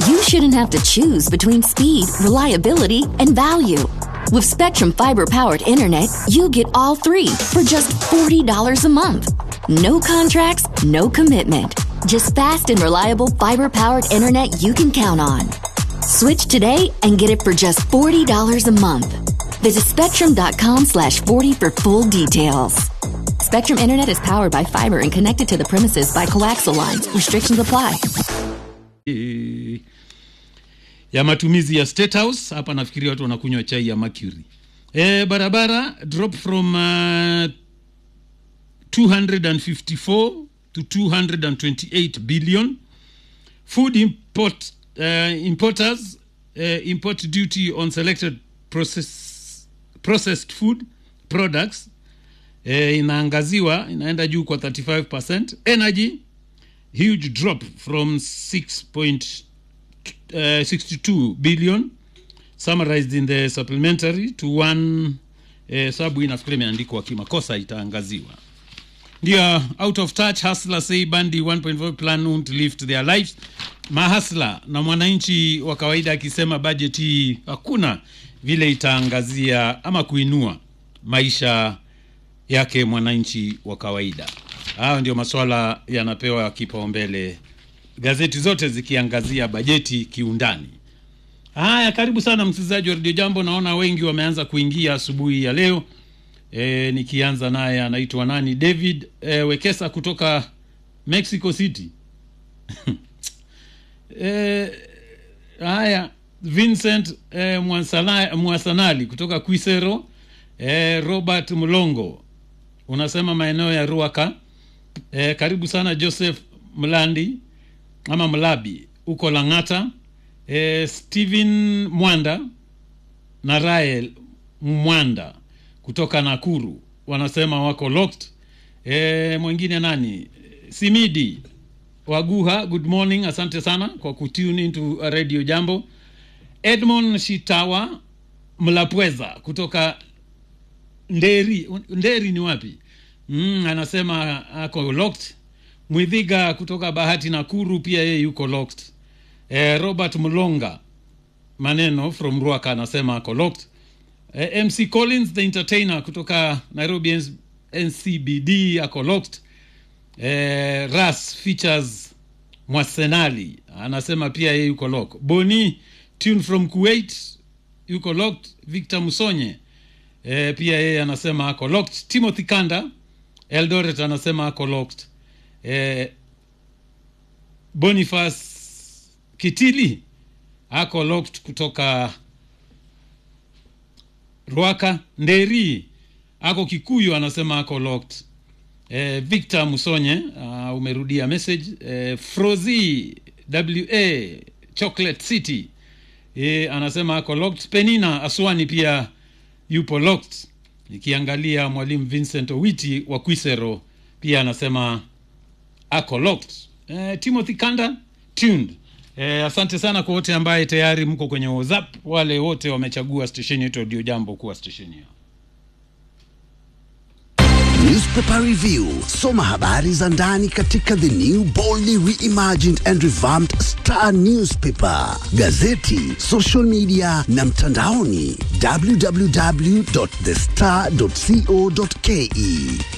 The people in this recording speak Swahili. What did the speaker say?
you shouldn't have to choose between speed, reliability, and value. With Spectrum Fiber powered internet, you get all three for just $40 a month. No contracts, no commitment. Just fast and reliable fiber powered internet you can count on. Switch today and get it for just $40 a month. Visit spectrum.com slash 40 for full details. Spectrum Internet is powered by fiber and connected to the premises by coaxial lines. Restrictions apply. Eh, ya matumizi ya State House hapa nafikiria watu wanakunywa chai ya Mercury. Eh, barabara drop from uh, 254 to 228 billion. Food import uh, importers uh, import duty on selected process, processed food products eh, inaangaziwa inaenda juu kwa 35%. Energy huge drop from 6.62 billion summarized in the supplementary to one eh, sababu hii nafikiri imeandikwa kimakosa itaangaziwa ndio out of touch hustler say bandi 1.5 plan won't lift their lives mahasla na mwananchi wa kawaida akisema budget hii hakuna vile itaangazia ama kuinua maisha yake mwananchi wa kawaida hayo ndio maswala yanapewa kipaumbele gazeti zote zikiangazia bajeti kiundani haya karibu sana msikilizaji wa redio jambo naona wengi wameanza kuingia asubuhi ya leo e, nikianza naye anaitwa nani david e, wekesa kutoka mexico city e, haya vincent e, Mwansala- mwasanali kutoka quisero e, robert mlongo unasema maeneo ya ruaka e, karibu sana joseph mlandi ama mlabi huko langata e, stephen mwanda na rael mwanda kutoka nakuru wanasema wako locked e, mwingine nani simidi waguha good morning asante sana kwa kutune into radio jambo edmond shitawa mlapweza kutoka nderi nderi ni wapi mm, anasema ako locked mwidhiga kutoka bahati nakuru pia yeye yuko locked eh, robert mlonga maneno from ruaka anasema ako locked eh, mc collins the entertainer kutoka nairobi NC ncbd ako locked eh, ras features mwasenali anasema pia yeye yuko lock boni tune from kuwait yuko locked victor musonye e, pia yeye anasema ako locked timothy kanda eldoret anasema ako locked e, boniface kitili ako locked kutoka rwaka nderi ako kikuyu anasema ako locked e, victor musonye uh, umerudia message e, frozi wa chocolate city e, anasema ako locked penina aswani pia yupo locked nikiangalia mwalimu vincent owiti wa quisero pia anasema ako locked e, timothy kanda tuned e, asante sana kwa wote ambaye tayari mko kwenye whatsapp wale wote wamechagua stesheni yetu audio jambo kuwa stesheni yao Newspaper Review. Soma habari za ndani katika the new boldly reimagined and revamped Star Newspaper, gazeti, social media na mtandaoni www.thestar.co.ke.